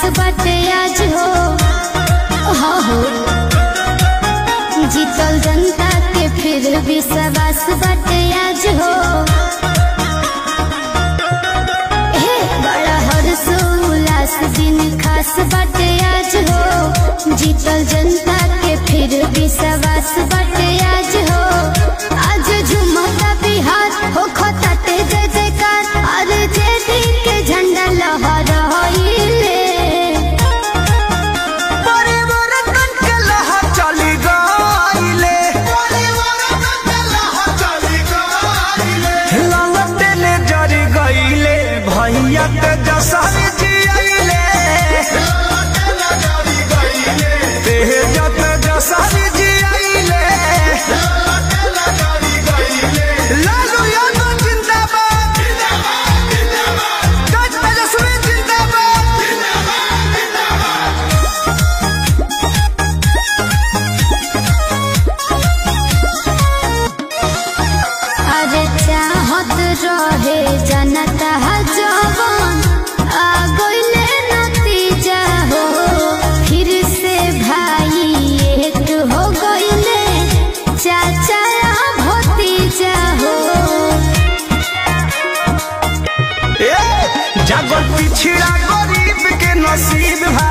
बाटे आज हो हाँ हो जीतल जनता के फिर विश्वास बाटे आज हो हे बड़ा हर्ष उल्लास दिन खास बाटे आज हो जीतल जनता के फिर विश्वास बाटे आज हो आज झुमता बिहार हो खताते जय जयकार अरे जय दिन के झंडा लहराइले परिवर्तन के लहर चली गइले ललटे ले जरी गइले भैया के जसर जियले तेजत जसर जियले लालू यादव जिंदाबाद तेज तेजस्वी जिंदाबाद अरे चाहत रहे जनता जवान आ गइले नतीजा हो फिर से भाई एक हो गइले चाचा भतीजा हो ए, जागल पिछड़ा गरीब के नसीब भाई